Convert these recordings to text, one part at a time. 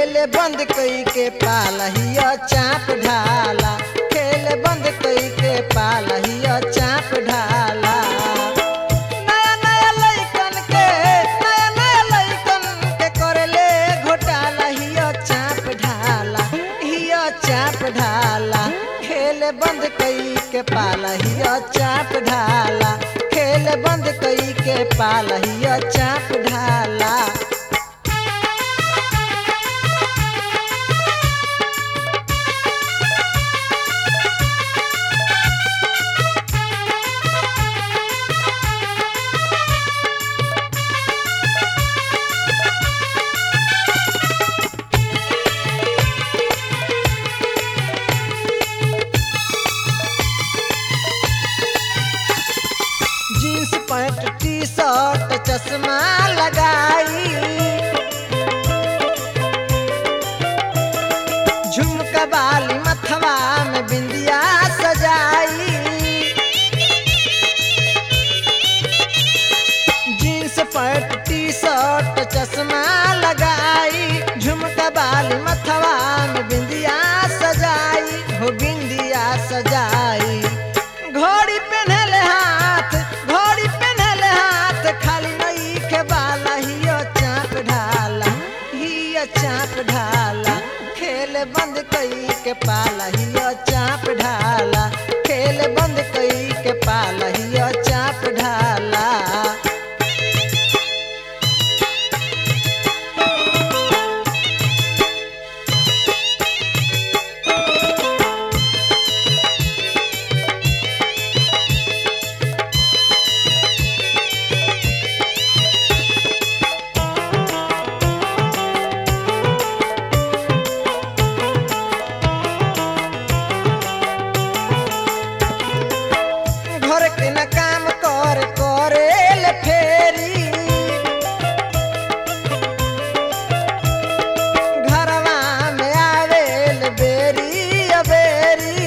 खेल बंद कई के पालहिया चाप ढाला खेल बंद कई के पालहिया चाप ढाला नया नया लइकन के नया नया लइकन के करले घोटाला हिया चाप ढाला हिया चाप ढाला खेल बंद कई के पालहिया चाप ढाला खेल बंद कई के पालहिया चाप ढाला जींस पैंट टी शर्ट चश्मा लगाई झुमका बाली मथवा में बिंदिया सजाई जींस पैंट टी शर्ट चश्मा लगाई झुमका बाली मथवा में बिंदिया सजाई हो बिंदिया सजाई घोड़ी पहनले हाथ घोड़ी पहनले हाथ खाली नई के बाला हियो चाप ढाला हियो चाप ढाला खेल बंद कई के पाला हियो चाप ढाला खेल बंद कई के पाला हियो चाप ढाला घर के न काम कर करेल फेरी घरवा में आवेल बेरी अबेरी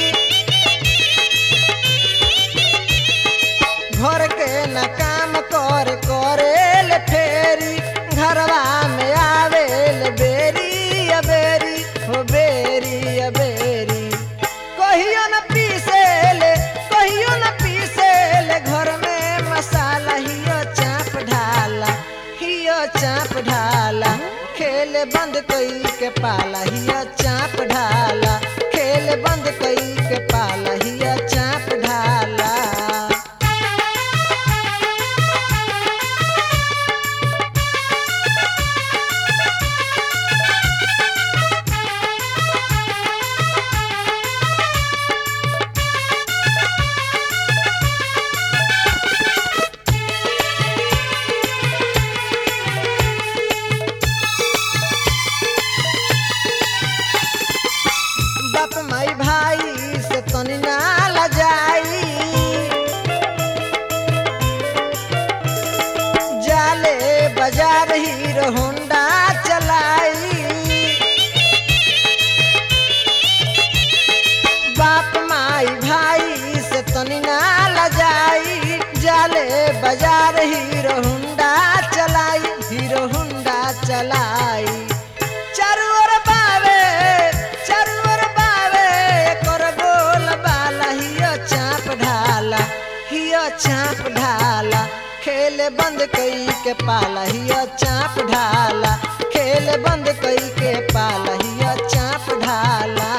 घर के न काम कर करेल फेरी घरवा में आवेल बेरी अबेरी हो बेरी अबेरी कहियो न पीसेले कहियो न पीसेले घर में मसाला हियो चाप ढाला हियो चाप ढाला खेल बंद कई के पाला हियो चाप ढाला खेल बंद कई के पाला हियो चाप ढाला बाप माई भाई से तनी ना लजाई जाले बाजार हीरो होंडा चलाई बाप माई भाई से तनी ना लजाई जाले बाजार हीरो होंडा चलाई हीरो होंडा चलाई चारू ओर बावे चारू ओर बावे कर गोल बाला हियो चाप ढाला हियो चाप ढाला खेल बंद कई के पाला हियो चाप ढाला खेल बंद कई के पाला हियो चाप ढाला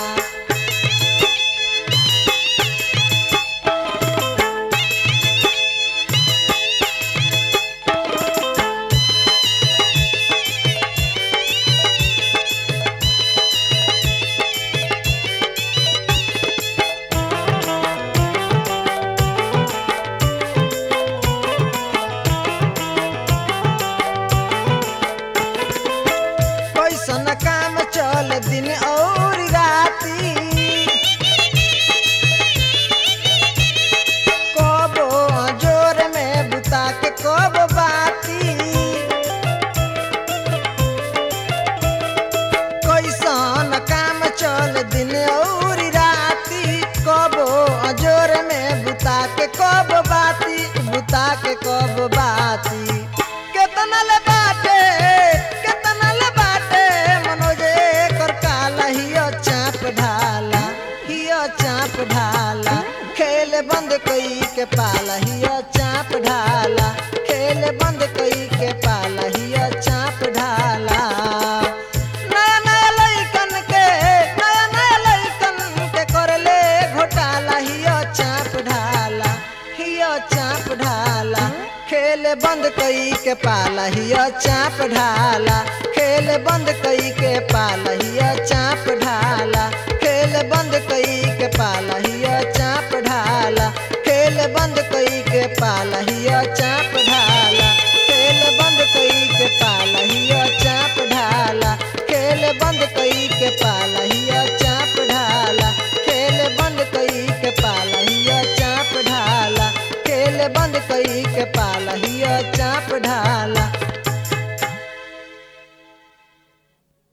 कैसन काम चल दिन और राती कबो जोर में बुता के कब बाती कैसन काम चल दिन और राती कबो जोर में बुता के कब बाती बुता के कब बाती केतना ले बाटे केतना ले बाटे के पालहिया चाप ढाला खेल बंद कई के पालहिया चाप ढाला खेल बंद कई के पालहिया चाप ढाला खेल बंद कई के पालहिया चाप ढाला खेल बंद कई के पालहिया चाप ढाला खेल बंद कई के पालहिया चाप ढाला खेल बंद कई के पालहिया चाप ढाला खेल बंद कई के पालहिया चाप ढाला